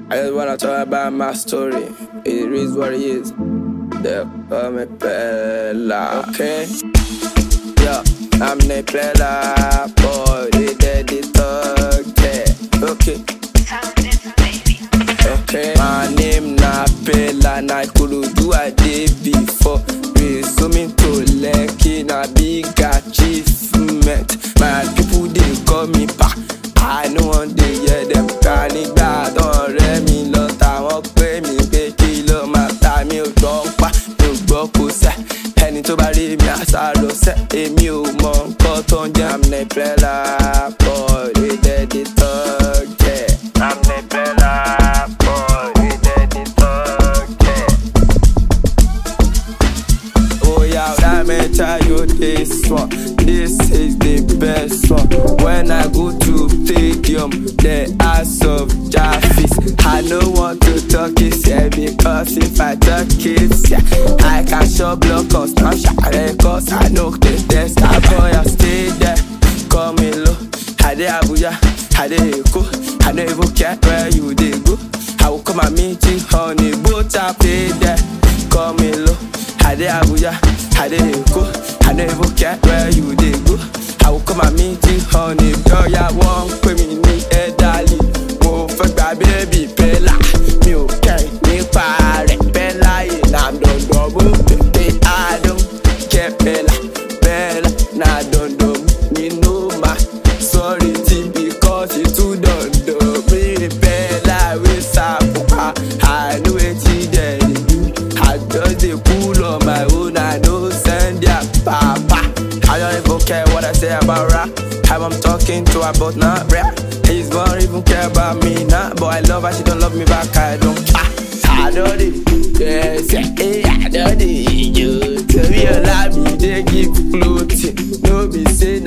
I just wanna talk about my story. It is what it is. The me Pella, okay? Yeah, I'm the Pella boy. They did it okay. Okay. Okay. My name na Pella, na Ikorodu I dey before. Resuming to Lekki na big achievement. My people dey call me pa. I no wan dey hear them ká nígbà tán rẹ́ mi lọ táwọn pé mi pé kí ló máa ta mi ò gbọ́ pa mi ò gbọ́ kó sẹ́ ẹni tó bá rí mi àṣà lọ sẹ́ èmi ò mọ nǹkan tó ń jẹ́ àmì pẹ́lá boy wey dey dey talk yeah. àmì pẹ́lá boy wey dey dey talk yeah. Oh yeah, let me tell you this one. This is the best one. When I go to stadium, the ass of Jaffis. I no want to talk it yeah, because if I talk it yeah, I can show block us now cause I know the test. I boy I stay there, call me low. I dey Abuja, I dey Eko. I no even care where you dey go. I will come and meet you on a boat. I pay there, call me low. I dey Abuja, I dey Eko. I no even care where you dey go. I will come and meet you on a lọ́ọ̀yà wọ́n ń pè mí ní ẹ̀dálì. Mo fẹ́ gba bébì Pẹ́lá, mi ò kẹ́rin nípa rẹ̀. Pẹ́lá yìí na dandan mú pépé Adó. Kẹ́ Pẹ́lá, Pẹ́lá na dandan mú nínú ma. Sorry ti because e too dandan. Mi Pẹ́lá wey sáàpù pa, I know wetin dem dey do. I just dey cool on my own, I no send their papa. I don't even care what I say about rap. How I'm talking to her, but not rap. He's don't even care about me now. But I love her, she don't love me back. I don't. Ah, I don't it. Yes, yeah, I don't it. You tell me a lie, me they give floating. No be say